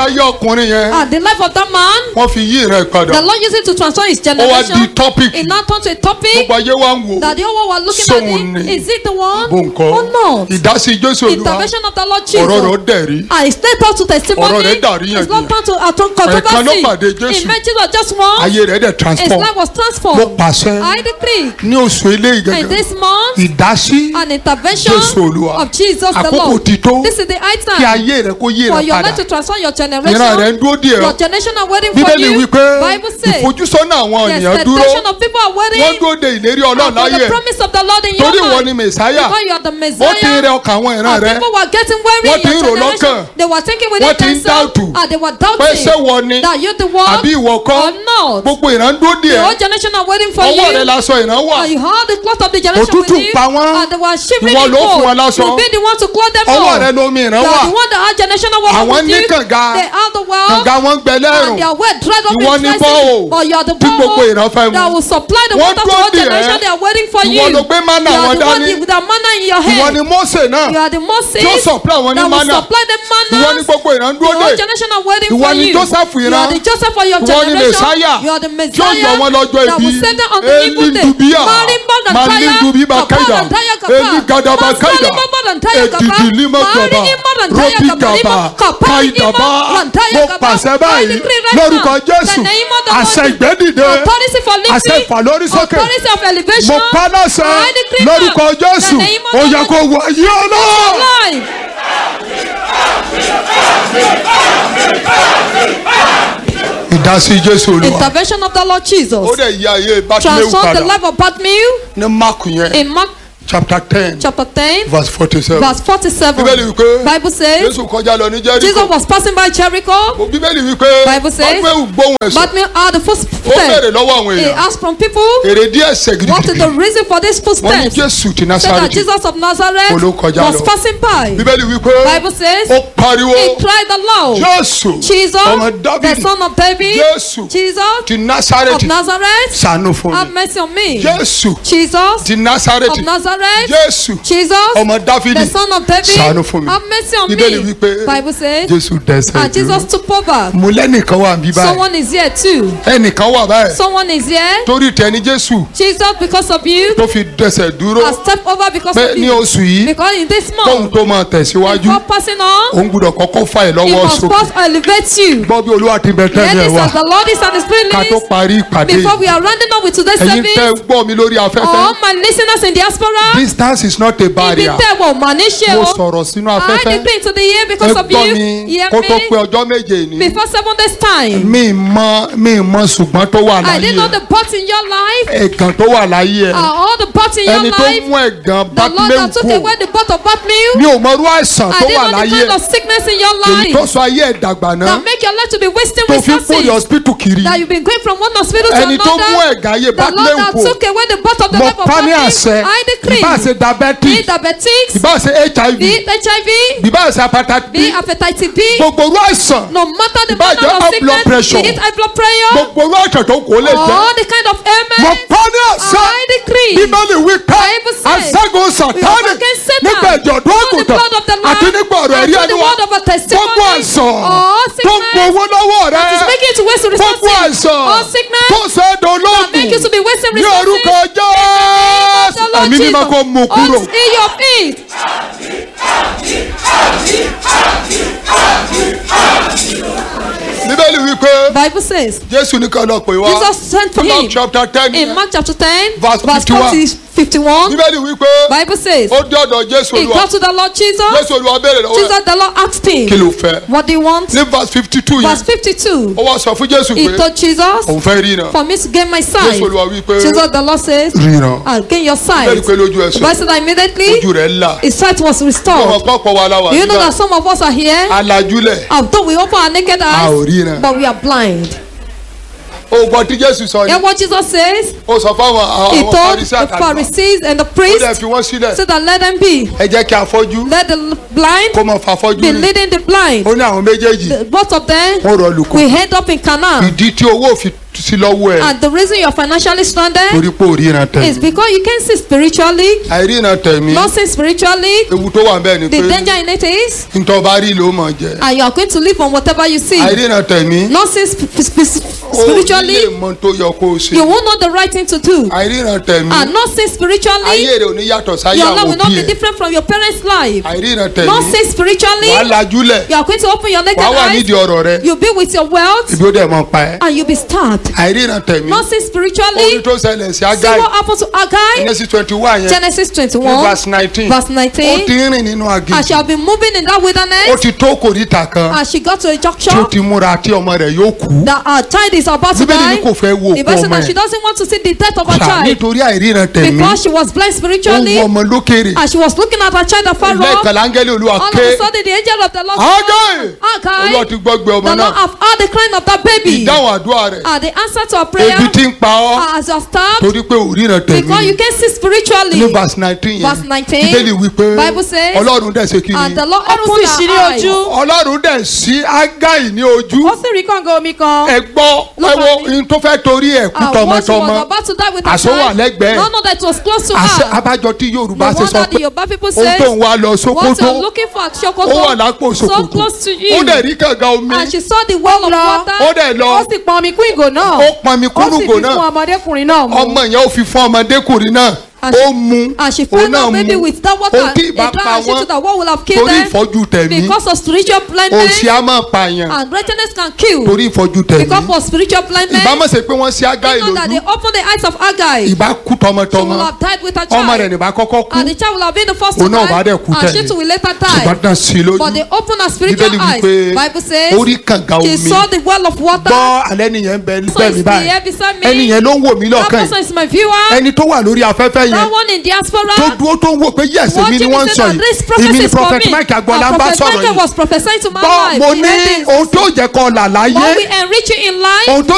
ayé ọkùnrin yẹn And the life of that man, wọ́n fi yí ìran ẹ̀ padà the Lord used it to transform his ó wá di generation. topic It now turned to a topic gbogbo ayé wa ń wò that the whole world were looking Sóhun at ni. it. Is it the one bó nǹkan or not? ìdásí jésù olúwa Intervention of the Lord ọ̀rọ̀ rẹ̀ ó Jesus. dẹ̀ rí And it's led us to testimony. Ọ̀rọ̀ rẹ̀ dàrí It's yànjiyàn. not turned to a Ẹ̀ẹ̀kan ló controversy. pàdé Jésù. It meant Jesus just once. ayé rẹ̀ dẹ̀ His transform life was mo transformed. pàṣẹ I decree ní oṣù eléyìí in gẹ́gẹ́ this month ìdásí an intervention Jésù Olúwa. of Jesus the Àkókò Lord. ti tó This is the high kí time ayé rẹ̀ kó yí for rẹ̀ your padà life to transform your ìran rẹ̀ generation. ń dúró díẹ̀ Your generation are waiting for bíbélì you. wípé Bible says ìfojúsọ́nà àwọn the ènìyàn dúró expectation of people are wọ́n waiting dúró de ìlérí ọlọ́run for láyé the ẹ̀ promise of the Lord in your torí ìwọ life. ni mẹ̀sáyà Because you are the ó ti ń Messiah. rẹ ọkàn àwọn ìran And rẹ̀ people were getting weary Wọ́n in ti ń your rò generation. lọ́kàn. They were thinking Wọ́n within ti ń themselves dáùtù. and they were pé ṣé doubting wọ ni that you the one àbí ìwọ kọ́ or not. gbogbo ìran dúró The díẹ̀ whole generation are waiting for ọwọ́ rẹ̀ you. lásọ ìran wà And you heard the cloth of the generation Òtútù with you. pa wọ́n. And they were shivering Ìwọ in ló fún wọn cold. láṣọ. You be the one to clothe them ọwọ́ all. rẹ̀ lomi ìran You wà are the one that our generation are Àwọn working ní with you. kànga. They are the well. kànga wọn gbẹ lẹ́rùn And their well dried up Ìwọ in ni places. borehole But you are the tí gbogbo ìran fẹ́ borehole mu. that will supply the Wọ́n water for dúró all dè ẹ́. generation. They are waiting for you. Ìwọ ló gbé manna You are wọn the one dání. with the manna in your ìwọ hand. ni Mósè náà You are the Moses Tí ó supply wọn ní that will manna. supply the manna. ìwọ ni gbogbo ìran The dúró whole dè generation are waiting Ìwọ for ni you. Joseph You ìran. are the Joseph for your Ìwọ ni generation. Messiah. You are the Tí ó Messiah. yọ wọn lọ́jọ́ That ibi. will save them on the evil day. Elidubia. Marimba and Taya. Malindubiba Kapa Kaida. and Taya Kapa. Eligadaba Kaida. Masalima and Taya Kapa. Edidilima Gaba. Marima and Taya Robi Kapa. Gaba. Kapa Kaidaba. Ima and Taya Mo Kapa. pàṣẹ I báyìí decree right lórúkọ now, Jésù. the name of the Àṣẹ Lord. ìgbẹ́dìde. Authority for lifting. Àṣẹ ìfàlórí sókè. Authority of elevation. Mo pa láṣẹ I decree now, lórúkọ Jésù. the name of Ó the yẹ Lord. kó wọ ayé ọlọ́run. Life. Ìdásí Jésù Olúwa. Intervention of the Lord Ó Jesus. dẹ̀ yí ayé Bátíméwù Transform the padà life of Bartimaeus ní Máàkù yẹn in Mark chapter ten chapter 10, verse forty-seven. verse 47. Bíbélì wípé Bible says Jésù kọjá lọ ní Jesus Jẹ́ríkò. was passing by Jericho. Bíbélì wípé Bible says- Bátíméwù gbóhùn ẹ̀sùn. Bartimaeus heard the Ó béèrè footsteps. lọ́wọ́ àwọn He èèyàn. asked from people, Èrè díẹ̀ ẹsẹ̀ what is the gidigidi. reason for these Wọ́n ní footsteps? Jésù ti Said that Násárẹ́tì. Jesus of Nazareth Olú kọjá was lọ. passing by. Bíbélì wípé Bible says ó pariwo he cried aloud. Jésù Jesus, ọmọ the Dábìdì son of David, Jésù Jesus ti of Násárẹ́tì Nazareth, ṣàánú fún have mi. mercy on me. Jésù Jesus ti of Násárẹ́tì Nazareth, Jésù Jesus, ọmọ Dáfídì the son of David, ṣàánú fún mi. have mercy on Bíbélì me. wípé Bible says, Jésù dẹ́sẹ̀ and Jesus took over. Mo lẹ́nìkan wà bí báyìí. Someone is here too. Ẹnìkan wà báyìí. Someone is here. Torí tẹni Jésù Jesus, because of you, tó fi dẹ́sẹ̀ dúró. has stepped over because Pé of ní you. oṣù yìí Because in this kóhun month, tó máa tẹ̀síwájú. before passing on, Òun gbúdọ̀ kọ́kọ́ fà ẹ́ he lọ́wọ́ must sókè. first elevate you. Gbọ́ bí Olúwa ti bẹ Hear tẹ́lẹ̀ this wá. as the Lord is and His Ká tó spirit parí ìpàdé Before yìí. we are rounding up with today's Ẹ̀yin tẹ́ service, gbọ́ mi lórí afẹ́fẹ́. all my listeners in diaspora, Distance is not a ibi barrier. tẹ́ wọ̀ mà ní ṣe Mo o. sọ̀rọ̀ sínú I afẹ́fẹ́. decree into the year Ẹ because of gbọ́ you. mi Hear kó tó pé me. ọjọ́ méje ní. Before seven days time, Mi mọ mi mọ ṣùgbọ́n tó wà I láyé didn't know ẹ̀. the parts in your life, Ẹ̀gàn tó wà láyé ẹ̀. are all the parts in your Ẹni tó life. mú ẹ̀gàn The Lord Bátíméwù that took kú. away the birth of Bartimaeus. Mi ò mọrú àìsàn I tó didn't wà know the láyé kind ẹ̀. of sickness in your Èyí tó life sọ ayé ẹ̀ dàgbà náà. that make your life to be wasting Tó fi ń kórè resources. hospital kiri. That you've been going from one hospital to Ẹni tó mú another. ẹ̀gàn ayé The Lord Bátíméwù that kú. took away the birth of the Mo life of pa ní Bartimaeus. àṣẹ. I decree. Ìbá ṣe Be diabetes. diabetics, Ìbá ṣe HIV. be HIV, Ìbá ṣe hepatitis be B. hepatitis B. Gbogbo orú àìsàn. No matter the Ìbá manner jẹ́ of high blood sickness, pressure. be it high blood pressure, Gbogbo orú àìsàn tó kò lè jẹ́. all the kind of Mo ailments. pa ní àṣẹ. I decree. Bíbélì wí pé Bible says, aṣẹ́gun We sàtánì overcame Satan nígbà ìjọ̀dún through the àgùntàn blood of the Lamb àti nígbà ọ̀rọ̀ and ẹ̀rí through ẹni the wa. word of a testimony. Gbogbo àìsàn All tó ń sickness gbowó lọ́wọ́ rẹ. that is making you to waste Gbogbo resources. àìsàn All sickness tó ṣe é that make you to dolóògùn be wasting ní orúkọ resources. Jésù. The Lord Ẹ̀mí mímọ́ Jesus, kó mú kúrò. on in your feet. Bíbélì wí pé Bible says, Jésù ní ká lọ pè wá. Jesus sent for Mark him. chapter ten. In Mark chapter 10, Verse verse 51. 40, 51, Bíbélì wí pé Bible says, ó dé ọ̀dọ̀ Jésù he Olúwa. got to the Lord Jesus. Jésù Olúwa béèrè lọ́wọ́ rẹ̀. Jesus, the Lord asked Kí him, ló fẹ́? What do you want? Ní verse fifty two Verse yẹn, 52, ó wá sọ fún Jésù he pé told Jesus, òun fẹ́ rí iná. For me to gain my sight. Jésù Olúwa wí pé Jesus, the Lord says, ríran. I'll gain your sight. Bẹ́ẹ̀ni pé lójú ẹsẹ̀ Bible said that immediately ojú rẹ̀ là. his sight was Ọmọ restored. pọ́pọ̀ wa la wà Do you know nígbà. that some of us are here? Alajúlẹ̀. Although we open our naked A ò eyes, ríran. but we are blind. o gbọ́ tí jésù sọ Hear ni what Jesus says? ó sọ fáwọn He àwọn told Farisí the àtàlùfáà Pharisees and the ó dẹ̀ priests fi wọ́n sílẹ̀ so that let them be. ẹ jẹ́ kí afọ́jú Let the blind kó mọ̀ fàfọ́jú be rìn leading the blind. ó ní àwọn méjèèjì The- Both of them wọ́n rọ lùkù will head up in Canaan. ìdí tí owó fi sí lọ́wọ́ ẹ̀ And the reason you're financially stranded torí pé ò ríran is tẹ̀mí because you can't see spiritually. àìríran tẹ̀mí Not see spiritually. ewu tó wà bẹ́ẹ̀ ni The pé danger in it is, ntọ́ bá rí ló mọ̀ jẹ́ and you are going to live on whatever you see. àìríran tẹ̀mí Not see sp- sp- sp- ó nílé spiritually, mọ tó yọ kó o ṣe you won't know the right thing to do. àìríran tẹ̀mí And not see spiritually, ayé rẹ̀ ò ní yàtọ̀ sáyé your àwọn life will not òbí be ẹ̀ different from your parents' life. àìríran Not tẹ̀mí see spiritually, wàá lajúlẹ̀ you are going to open your naked wàá wà eyes. nídìí ọ̀rọ̀ rẹ You'll be with your wealth, ibi ó dẹ̀ mọ̀ pa ẹ́ and you'll be stabbed. àìríran tẹ̀mí Not see orí spiritually, tó ṣẹlẹ̀ sí see agáì what happened to Agai. Genesis twenty one yẹn Genesis ní 21, verse nineteen verse ó 19. ti ń rìn nínú I aginjù shall be moving in that ó wilderness. ti tó kòríta kan And she got to a tí ó junction ti múra tí ọmọ rẹ̀ yóò kú that her child is about to bíbélì ní die. kò fẹ́ wo The òkú person ọmọ that she ẹ̀ doesn't want to see the death of her Ṣá, child nítorí àìríran tẹ̀mí because she was blind ó spiritually wo ọmọ lókèrè and she was looking at her child afar lẹ́ẹ̀kan off. láńgẹ́lì olúwa All of ké a sudden, the angel of the Lord Agai! Agai, olúwa ti gbọ́gbẹ́ ọmọ the Lord náà have heard the crying of that baby. ìdáhùn àdúrà rẹ̀ And the answer to her prayer ebi ti ń pa ọ́ as you are stabbed torí pé ò ríran because you tẹ̀mí can see spiritually. ní verse nineteen yẹn Verse 19, bíbélì wípé Bible says, ọlọ́run dẹ̀ ṣe kí And ni the Lord Ọlọ́run opened sì ṣí ní her eyes. ojú. ọlọ́run dẹ̀ sí ágáì ní ojú ó sì rí kànga omi kan. ẹ gbọ́ ẹ Look wo at me. ohun tó fẹ́ torí ẹ̀ kú And what she was tọmọtọmọ about to die with her Àṣọ wà child, lẹ́gbẹ̀ẹ́. none of that was close to àṣẹ her. abájọ tí yorùbá No ṣe sọ wonder the pé Yoruba people ohun say, tó ń wá lọ what sókótó you're looking for at ó wà Sokoto, lápò so sòkòtò close to ó you. dẹ̀ rí kànga omi And she saw the well of lọ. water. ó dẹ̀ ó lọ sì pọn omi kún ìgò náà. ó pọnmi ó sì kúrúgò fi fún náà ọmọdékùnrin náà mu. ọmọ yẹn ó fi fún ọmọdékùnrin náà And ó she- mu And she òun fed náà her baby mu with that water. ohun tí A ìbá dry pa and she wọ́n took that what will have killed torí them ìfọ́jú tẹ̀mí because of spiritual blindness. òsì á máa pààyàn And greatness can kill torí ìfọ́jú tẹ̀mí because of spiritual blindness. ìbámu ṣe pé wọ́n sí ágáì You know that lójú they opened the eyes of Agai. ìbá kú She tọmọtọmọ will have died with her ọmọ rẹ̀ child. nìbá kọ́kọ́ kú And the child will have been the first to Òun náà bá die. dẹ̀ kú And she tẹ̀lé. too will later ṣùgbọ́n die. náà sí i lójú But they opened her spiritual bíbélì eyes. wípé Bible says ó rí kànga she omi saw the well of water. gbọ́ alẹ́ nìyẹn ń bẹ So bẹ́ẹ̀ is mi the báyìí air beside me. ẹni yẹn ló ń wò mí That lọ́kàn person yìí is my viewer. ẹni tó wà lórí afẹ́fẹ́ yẹn That one in diaspora. tó dúró tó ń wò pé yẹ̀sẹ̀ mi ni Watching wọ́n me ń say sọ that this yìí prophecy èmi ni is for prophet me. mike agboola And ń bá prophet sọ̀rọ̀ Michael yìí was prophesying to my gbọ́ life. mo He ní heard this. ohun tó jẹ́ kọ́ là láyé What we enrich you in life. ohun tó